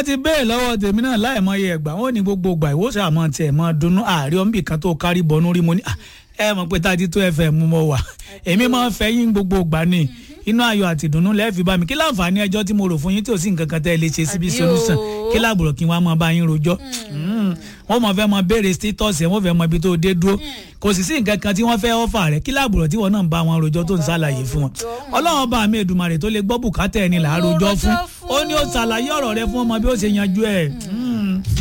wọ́n ti béèrè lọ́wọ́ tèmi náà láìmọye ẹ̀gbà wọ́n ní gbogbo ìgbà ìwòsàn àmọ́ tiẹ̀ mọ́ dunnú ààrẹ ọ̀nbì kan tó kárí bọnú rí mo ní ẹ mọ̀ pé tájí tó fm mọ́ wà èmi máa ń fẹ́ yín gbogbo ìgbà ni inú ayọ̀ àti ìdùnnú lẹ́ẹ̀fì bá mi kí láǹfààní ẹjọ́ tí mo rò fún yín tí ò sí nǹkan kan tẹ́ ẹ lè ṣe síbi Àbí solution o. kí láàbùrọ̀ kí wọ́n á máa bá yín rojọ́ wọ́n mọ̀ fẹ́ mọ béèrè status ẹ̀ wọ́n fẹ́ mọ ibi tó dé dúró kò sì sí nǹkan kan tí wọ́n fẹ́ ọ́fà rẹ̀ kí láàbùrọ̀ tí wọ́n náà ń bá wọn rojọ́ tó ń ṣàlàyé fún wọn ọlọ́run bá mi Èdùmàrè tó lè gbọ́ bùkátà ẹni là á rojọ́ fún ó ní ó ṣàlàyé ọ̀rọ̀ rẹ fún ọmọ bí ó ṣe yanjú ẹ̀